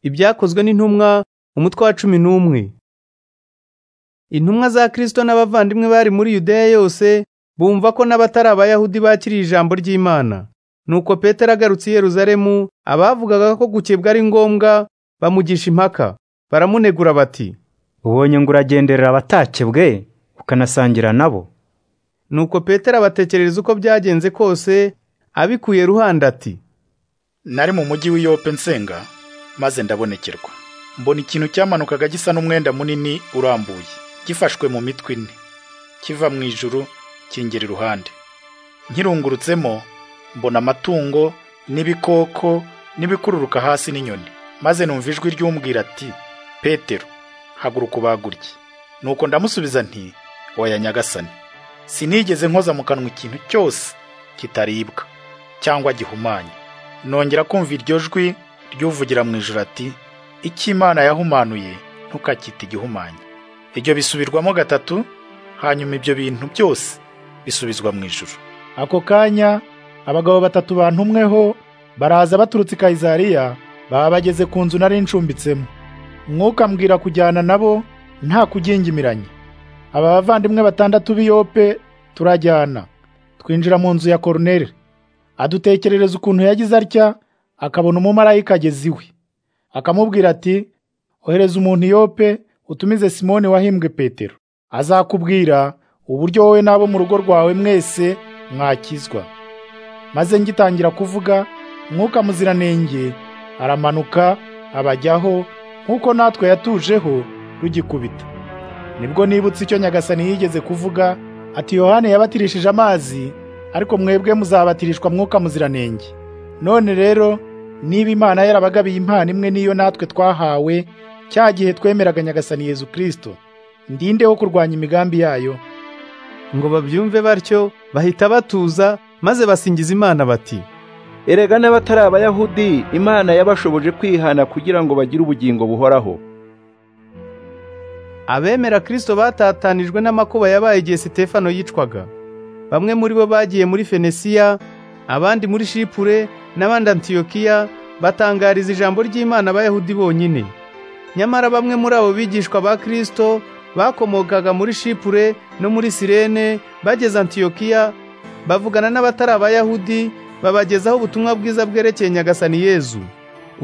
ibyakozwe n'intumwa umutwe wa cumi n'umwe intumwa za kirisito n'abavandimwe bari muri yudeya yose bumva ko n'abatari abayahudi bakiriye ijambo ry'imana nuko petero agarutse i yeruzalemu abavugaga ko gukebwa ari ngombwa bamugisha impaka baramunegura bati ubonye ngo uragenderera abatakebwe ukanasangira nabo nuko petero abatekerereza uko byagenze kose abikuye ruhande ati nari mu mujyi w'iyope nsenga maze ndabonekerwa mbona ikintu cyamanukaga gisa n'umwenda munini urambuye gifashwe mu mitwe ine kiva mu ijuru kingera iruhande nkirungurutsemo mbona amatungo n'ibikoko n'ibikururuka hasi n'inyoni maze numva ijwi ry'umbwira ati petero haguruka ubagurye nuko ndamusubiza nti oya nyagasani sinigeze nkoza mu kanwa ikintu cyose kitaribwa cyangwa gihumanye nongera kumva iryo jwi ry'uvugira mu ijoro ati icyo imana yahumanuye ntukakite igihumanye ibyo bisubirwamo gatatu hanyuma ibyo bintu byose bisubizwa mu ijoro ako kanya abagabo batatu bantumweho baraza baturutse i kayizariya baba bageze ku nzu nari ncumbitsemo mwuka mbwira kujyana nabo nta kugingimiranye aba bavandimwe batandatu b'iyope turajyana twinjira mu nzu ya koroneri adutekerereza ukuntu yagize atya akabona umumarayika ageze iwe akamubwira ati ohereza umuntu iyope utumize simoni wahimbwe petero azakubwira uburyo wowe n'abo mu rugo rwawe mwese mwakizwa maze ngitangira kuvuga mwuka muziranenge aramanuka abajyaho nk'uko natwe yatujeho rugikubita nibwo nibutse icyo nyagasani yigeze kuvuga ati yohani yabatirishije amazi ariko mwebwe muzabatirishwa mwuka muziranenge none rero niba imana yarabagabiye impano imwe n'iyo natwe twahawe cya gihe twemeraga nyagasani yezu kirisito ndindeho kurwanya imigambi yayo ngo babyumve batyo bahita batuza maze basingiza imana bati erega n'abatari abayahudi imana yabashoboje kwihana kugira ngo bagire ubugingo buhoraho abemera kirisito batatanijwe n'amakuba yabaye igihe sitefano yicwaga bamwe muri bo bagiye muri fenesiya abandi muri shipure n'abandi antiyokiya batangariza ijambo ry'imana abayahudi bonyine nyamara bamwe muri abo bigishwa ba kirisito bakomokaga muri shipure no muri sirene bageze antiyokiya bavugana n'abatari abayahudi babagezaho ubutumwa bwiza bwerekeye nyagasani yezu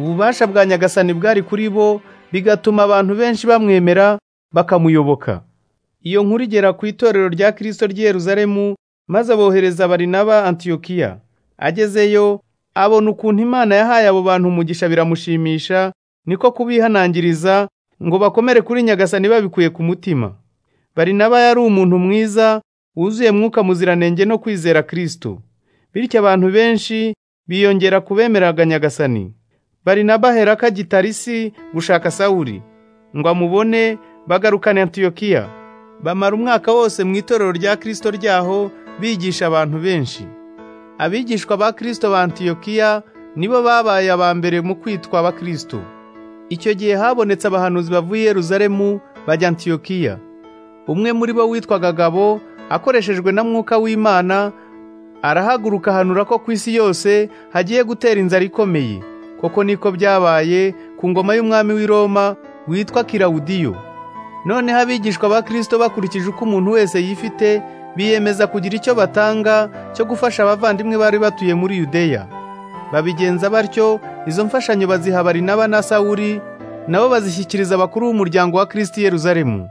ububasha bwa nyagasani bwari kuri bo bigatuma abantu benshi bamwemera bakamuyoboka iyo nkuru igera ku itorero rya kirisito ry'i yeruzalemu maze abohereza barinaba antiyokiya agezeyo abona ukuntu imana yahaye abo bantu umugisha biramushimisha niko kubihanangiriza ngo bakomere kuri nyagasani babikuye ku mutima barinaba yari umuntu mwiza wuzuye mwuka muziranenge no kwizera kirisito bityo abantu benshi biyongera kubemeraga nyagasani barinaba aherako agitarisi gushaka sawuri ngo amubone bagarukane antiyokiya bamara umwaka wose mu itorero rya kirisito ryaho bigisha abantu benshi abigishwa ba kirisito ba antiyokiya nibo babaye aba mbere mu kwitwa abakirisito icyo gihe habonetse abahanuzi bavuye Yeruzalemu bajya antiyokiya umwe muri bo witwaga gabo akoreshejwe na mwuka w'imana arahaguruka ahanura ko ku isi yose hagiye gutera inzara ikomeye koko niko byabaye ku ngoma y'umwami w'i Roma witwa kirawudiyo noneho abigishwa ba kirisito bakurikije uko umuntu wese yifite biyemeza kugira icyo batanga cyo gufasha abavandimwe bari batuye muri yudeya babigenza batyo izo mfashanyo baziha barinaba na sawuri nabo bazishyikiriza abakuru b'umuryango wa kirisiti yeruzalemu